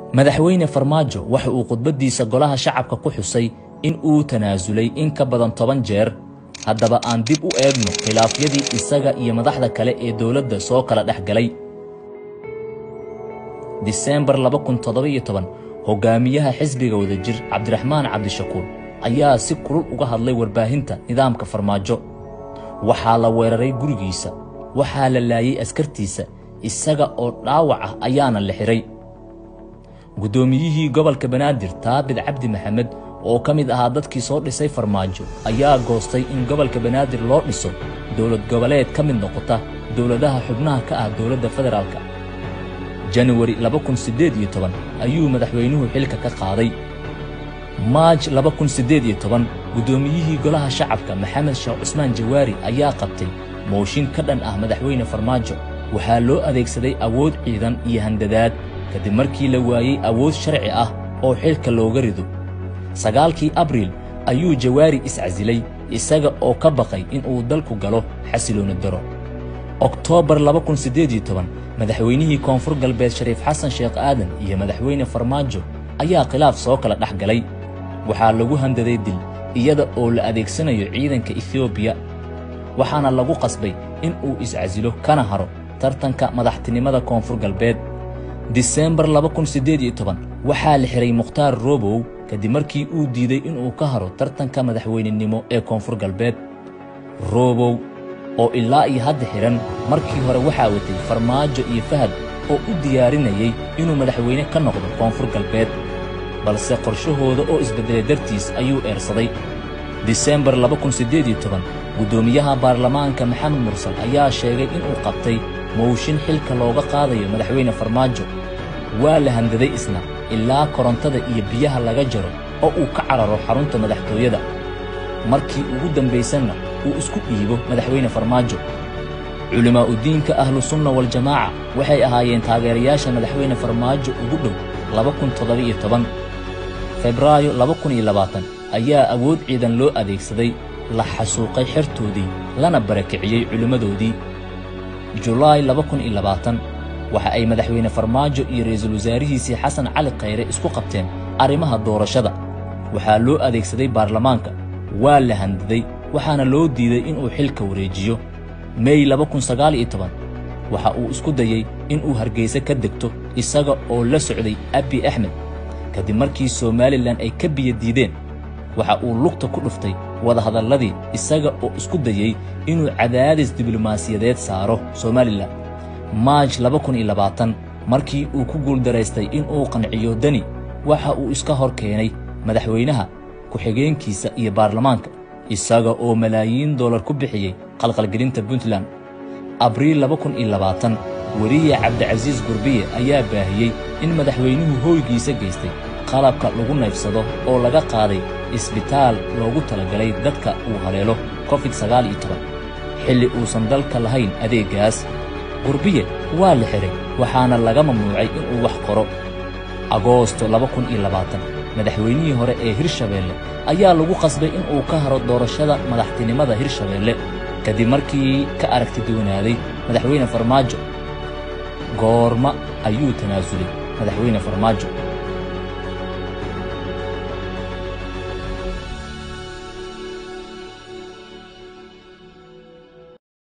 madaxweyne farmaajo waxa uu khudbaddiisa golaha shacabka ku xusay in uu tanaasulay in ka badan toban jeer haddaba aan dib u eegno khilaafyadii isaga iyo madaxda kale ee dowladda soo kala dhex galay diseembar hogaamiyaha xisbiga wadajir cabdiraxmaan cabdishakuur ayaa si kulul uga hadlay warbaahinta nidaamka farmaajo waxaa la weeraray gurigiisa waxaa la laayay askartiisa isaga oo dhaawac ah ayaana la xidhay guddoomiyihii gobolka banaadir taabid cabdi maxamed oo ka mid ahaa dadkii soo dhisay farmaajo ayaa goostay in gobolka banaadir loo dhiso dowlad goboleed ka mid noqota dowladaha xubnaha ka ah dowladda federaalka januwari ayuu madaxweynuhu xilka ka qaaday maaj guddoomiyihii golaha shacabka maxamed sheekh cusmaan jawaari ayaa qabtay mooshin ka dhan ah madaxweyne farmaajo waxaa loo adeegsaday awood ciidan iyo handadaad kadib markii la waayey awood sharci ah oo xilka looga rido sagaalkii abriil ayuu jawaari iscasilay isaga oo ka baqay inuu dalku galo xasilooni daro oktoobar madaxweynihii koonfur galbeed shariif xasan sheekh aadan iyo madaxweyne farmaajo ayaa khilaaf soo kala dhex galay waxaa lagu handaday dil iyada oo la adeegsanayo ciidanka etoobiya waxaana lagu qasbay in uu iscasilo kana haro tartanka madaxtinimada koonfur galbeed diseembar waxaa la xihay mukhtaar robow kadib markii uu diiday inuu ka haro tartanka madaxweynenimo ee koonfur galbeed robow oo ilaa iyo hadda xidhan markii hore waxaa watay farmaajo iyo fahad oo u diyaarinayay inuu madaxweyne ka noqdo koonfur galbeed balse qorshahooda oo isbeddelay dartiis ayuu eersaday diseembar guddoomiyaha baarlamaanka maxamed mursal ayaa sheegay inuu qabtay mooshin xilka looga qaadayo madaxweyne farmaajo waa la handaday isna ilaa korontada iyo biyaha laga jaro oo uu ka cararo xarunta madaxtooyada markii ugu dambaysanna uu isku dhiibo madaxweyne farmaajo culimaa'udiinka ahlu sunna waljamaaca waxay ahaayeen taageerayaasha madaxweyne farmaajo ugu dhow febraayo ayaa awood ciidan loo adeegsaday la xasuuqay xertoodii lana barakiciyey culimmadoodii julaay waxa ay madaxweyne farmaajo iyo ra'iisul wasaarihiisii xasan cali khayre isku qabteen arrimaha doorashada waxaa loo adeegsaday baarlamaanka waa la handaday waxaana loo diiday inuu xilka wareejiyo mey waxa uu isku dayey inuu hargayse ka degto isaga oo la socday abi axmed kadib markii somalilan ay ka biyo diideen waxa uu lugta ku dhuftay wadahadalladii isaga oo isku dayey inuu cadaadis diblomaasiyadeed saaro somalilan maaj markii uu ku guuldaraystay inuu qanciyo deni waxa uu iska hor keenay madaxweynaha ku-xigeenkiisa iyo baarlamaanka isaga oo malaayiin dollar ku bixiyey qalqalgelinta puntland abriil weriye cabdicasiis gurbiye ayaa baahiyey in madaxweynuhu hooygiisa geystay qalabka lagu naybsado oo laga qaaday isbitaal loogu talagalay dadka uu haleelo covid xilli uusan dalka lahayn adeeggaas gurbiye waa la xidhay waxaana laga mamnuucay inuu wax qoro agoosto madaxweynihii hore ee hirshabeelle ayaa lagu qasbay inuu ka haro doorashada madaxtinimada hirshabeelle kadib markii ka aragti duwanaaday madaxweyne farmaajo goorma ayuu tanaasulay madaxweyne farmaajo